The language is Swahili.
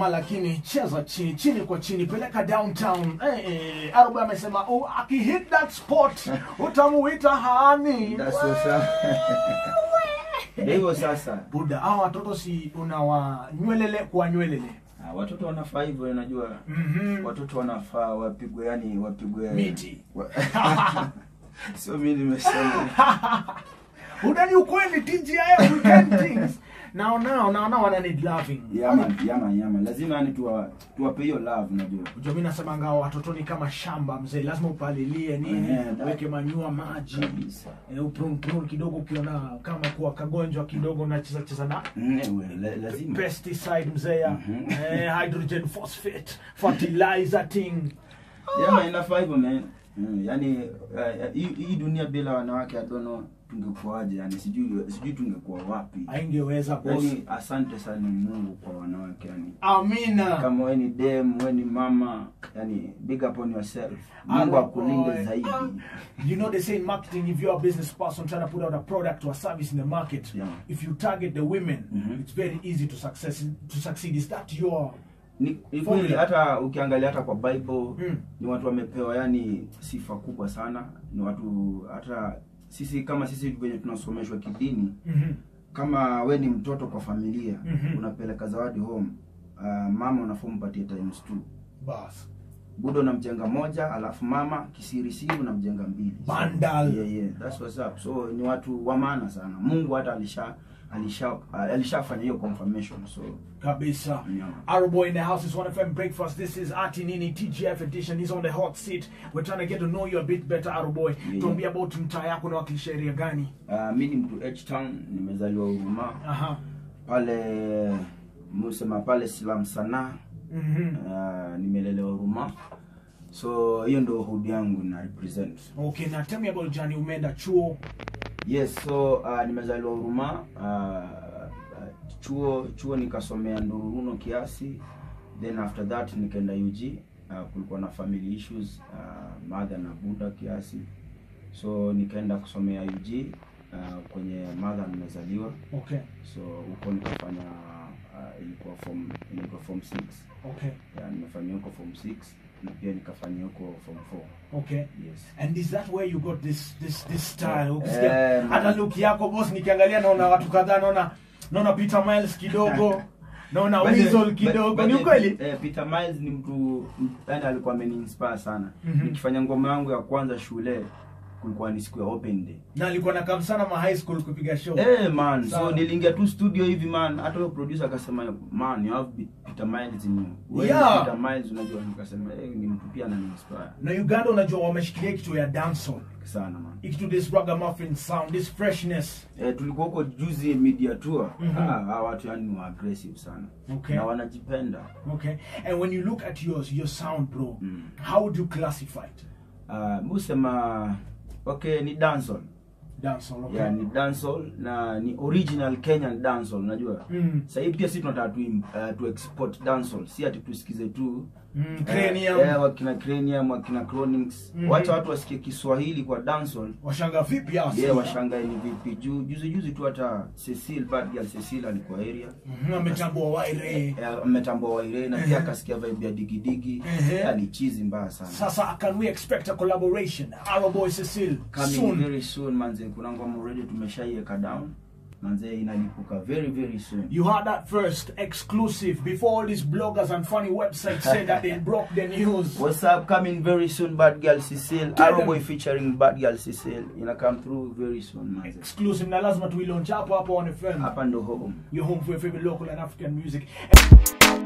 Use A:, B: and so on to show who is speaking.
A: jamaa lakini cheza chini chini kwa chini peleka downtown eh, eh, arobo amesema oh, akihit that spot utamuita hani
B: That's what's up. Ndio hivyo sasa.
A: buda hawa watoto si unawanywelele kuwanywelele
B: Ah, watoto wanafaa hivyo unajua.
A: Mhm.
B: Watoto wanafaa wapigwe yani wapigwe
A: Miti.
B: Wa- Sio mimi nimesema.
A: udani ukweli tgif weekend things naona naona wana need loving
B: Yama yama yama. Lazima yani tuwa tuwape hiyo love unajua.
A: Unajua mimi nasema ngao watoto ni kama shamba mzee, lazima upalilie nini,
B: Eh,
A: weke manyua maji,
B: Kabisa.
A: eh, uprun prun kidogo, ukiona kama kuwa kagonjwa kidogo unacheza cheza na
B: Mm, we, la- lazima.
A: pesticide mzee ya
B: Mhm.
A: eh, hydrogen phosphate fertilizer thing.
B: Yama inafaa hivyo man. Mm, yani uh, hii hii dunia bila wanawake I don't know tungekuwaje yani sijui sijui tungekuwa wapi.
A: Haingeweza boss.
B: Yani asante sana Mungu kwa wanawake yani.
A: Amina.
B: kama we ni dem we ni mama yani big up on yourself mungu
A: Alo,
B: akulinde
A: boy.
B: zaidi
A: You know they say in marketing, if you're a business person trying to put out a product or a service in the market,
B: Yeah.
A: if you target the women,
B: Mhm.
A: it's very easy to success to succeed. Is that your
B: ni, ni kweli
A: Formula.
B: hata ukiangalia hata kwa bible
A: Mm.
B: ni watu wamepewa yani sifa kubwa sana ni watu hata sisi kama sisi venye tunasomeshwa kidini
A: Mhm.
B: kama we ni mtoto kwa familia
A: Mhm.
B: unapeleka zawadi home uh, mama unafaa umpatie times two
A: Bas.
B: budo unamjenga moja alafu mama kisirisiri unamjenga mbili
A: Bundle.
B: yeah, yeah, that's what's up so ni watu wa maana sana mungu hata alisha alisha alishafanya hiyo confirmation so
A: Kabisa.
B: Yeah.
A: Our boy in the house is 1FM Breakfast. This is Ati Nini TGF edition. He's on the hot seat. We're trying to get to know you a bit better, Our boy.
B: Yeah.
A: Tuambie about mtaa yako na wakilisha area gani?
B: uh, mi ni mtu h town nimezaliwa huruma
A: Aha.
B: pale musema pale silam sanaa
A: Mhm.
B: uh, nimelelewa huruma so hiyo ndio hudi yangu na represent
A: Okay, now tell me about Johnny umeenda chuo.
B: yes so uh, nimezaliwa huruma uh, uh, chuo chuo nikasomea ndururuno kiasi then after that nikaenda ug uh, kulikuwa na family issues uh, mother na buda kiasi so nikaenda kusomea ug uh, kwenye mother nimezaliwa
A: Okay.
B: so huko nikafanya uh, ilikuwa form ilikuwa form 6
A: Okay.
B: yeah, nimefanyia huko form 6 na pia nikafanyia huko form 4
A: Okay.
B: yes
A: And is that where you got this this this style?
B: Eh,
A: Ukisikia
B: man.
A: hata look yako boss nikiangalia naona watu kadhaa naona naona Peter Miles kidogo. naona
B: By the-
A: Weasel
B: by-
A: kidogo.
B: by
A: Ni
B: the-
A: ukweli?
B: eh, Peter Miles ni mtu yani alikuwa ameniinspire sana
A: Mhm.
B: nikifanya ngoma yangu ya kwanza shule kulikuwa ni siku ya open day
A: Na alikuwa nakam sana ma high school kupiga show.
B: Eh man,
A: Sawa.
B: so niliingia tu studio hivi man, hata huyo producer akasema man, you have Peter Miles in you. Wewe ni
A: Yeah.
B: Peter Miles unajua, nikasema eh, ni mtu pia ananiinspire
A: na uganda unajua wameshikilia kitu ya dancehall
B: sana man.
A: ikitu this ragamuffin sound this freshness
B: Eh, tulikuwa huko juzi media tour.
A: Mhm.
B: Ah, hawa watu yani ni wa aggressive sana.
A: Okay.
B: Na wanajipenda.
A: okay and when you look at yours your sound bro
B: Mm.
A: how would you classify it
B: Ah, musema okay ni dancehall.
A: dancehall okay
B: Yeah, ni dancehall na ni original Kenyan dancehall unajua.
A: mm.
B: Sasa hivi pia sisi tunataka tu, uh, tu export dancehall, si ati tusikize tu
A: Mm.
B: Eh,
A: cranium
B: eh, wakina cranium wakina chronix
A: Mhm.
B: wacha watu wasikie kiswahili kwa dancehall
A: washanga vipi hao
B: yeah, washangae ni vipi juu juzi juzi tu hata cecil bad girl cecil alikuwa area
A: Mhm, ametambua waire
B: Eh, ametambua waire na pia akasikia vibe ya digidigi
A: Ehe.
B: yani chizi mbaya sana
A: sasa can we expect a collaboration Arrow boy cecil
B: coming
A: soon
B: very soon manze kuna ngoma already tumeshaiweka down manze inalipuka very very soon
A: You heard that first, exclusive. Before all these bloggers and funny websites said that they broke the news.
B: What's up? Coming very soon, Bad Girl Cecil.
A: Tell
B: Arrow
A: them.
B: Boy featuring Bad Girl Cecil. Ina come through very soon, manze.
A: Exclusive. Na lazima tuilaunch hapo hapo on FM.
B: Hapa ndo home.
A: Your home for your favorite local and African music.